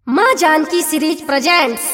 माँ Janaki series presents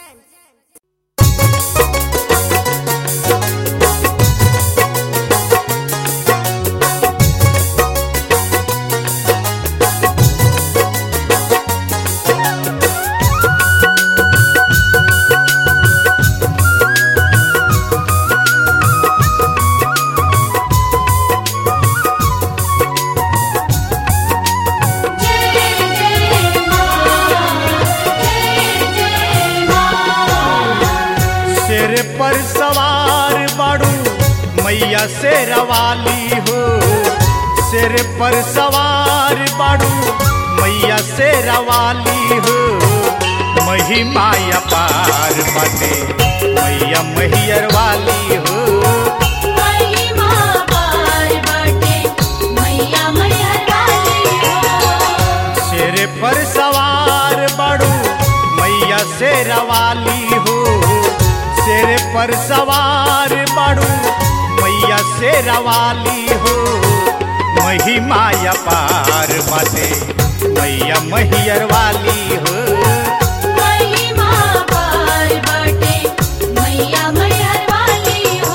शेर पर सवार बाड़ू मैया से रवाली हो शेर पर सवार बाड़ू मैया से रवाली हो महिमा पार बाटे मैया मैहर वाली हो महिमा पार बाटे मैया मैहर वाली हो शेर पर सवार बाड़ू मैया से रवाली हो शेर पर सवार बाड़ू मैया से रवाली हो महिमा पार बाटे मैया मैहर वाली हो महिमा पार बाटे मैया मैहर वाली हो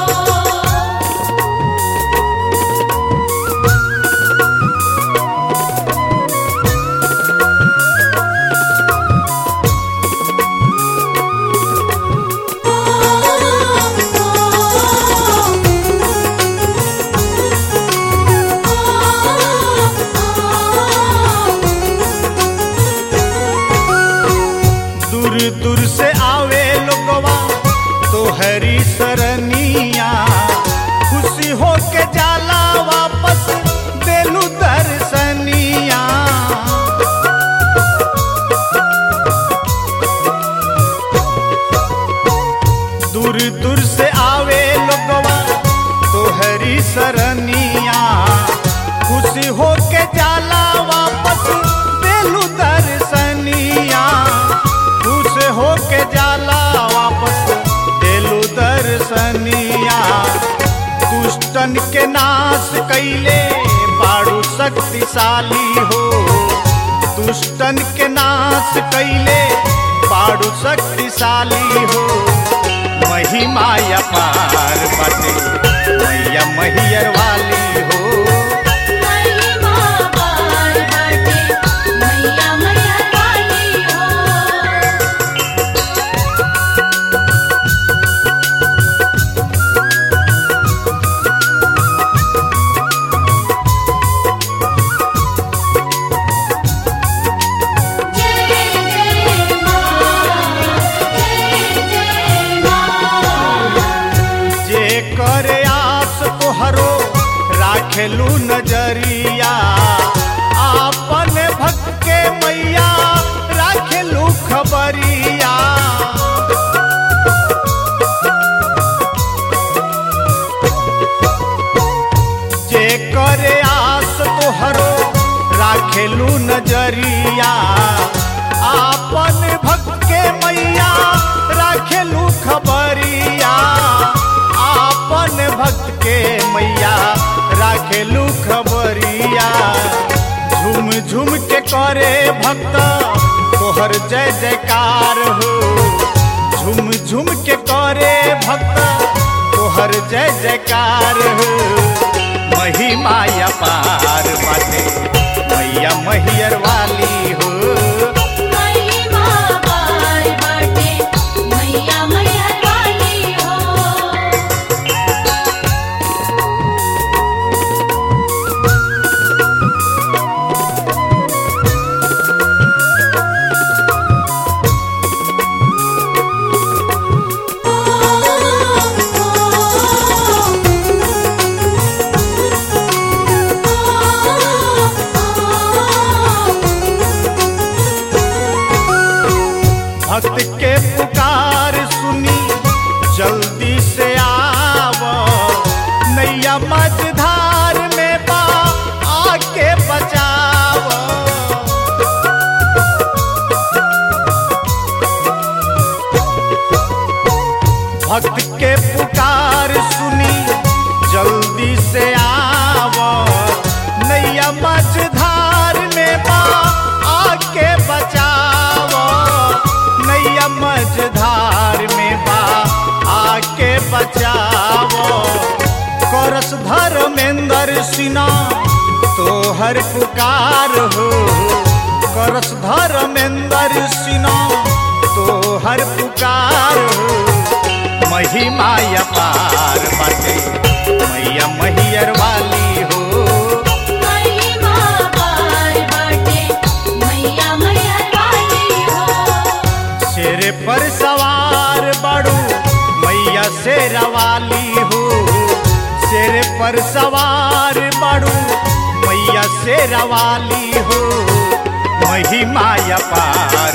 दूर दूर से आवे लोगवा तोहरी सरनिया खुशी हो के जाला वापस देलू दर्शनिया दूर दूर से आवे लोगवा तोहरी सरनिया खुशी हो के जाला वापस देलू दर्शनिया खुश हो के जाला वापस देलू दर्शनिया दुष्टन के नाश कैले बाड़ू शक्तिशाली हो दुष्टन के नाश कैले बाड़ू शक्तिशाली हो महिमा पार बाटे मैया मैहर वाली हो महिमा पार बाटे मैया मैहर वाली हो जय जय मां जय जय मां जे करे आस तोहरो राखेलू नजरिया आपन भक्त के मैया राखेलू खबरिया जे करे आस तोहरो राखेलू नजरिया आपन भक्त के मैया राखेलू खबरिया आपन भक्त के मैया राखेलू खबरिया झूम झूम के करे भक्त तोहर जय जयकार हो झूम झूम के करे भक्त तोहर जय जयकार हो महिमा पार बाटे मैया मैहर वाली हो महिमा पार बाटे मैया मैहर वाली हो भक्त के पुकार सुनी जल्दी से आव नैया मझधार में बा आके बचाव भक्त के पुकार सुनी जल्दी से आव नैया मझधार में बा आके बचाव हर पुकार हो करस धर्मेंद्र सिनो तो हर पुकार हो महिमा अपार बाटे मैया मैहर वाली हो महिमा पार बाटे मैया मैहर वाली हो शेर पर सवार बड़ू मैया शेरवाली हो शेर पर सवार बड़ू मैया शेरवाली हो महिमा अपार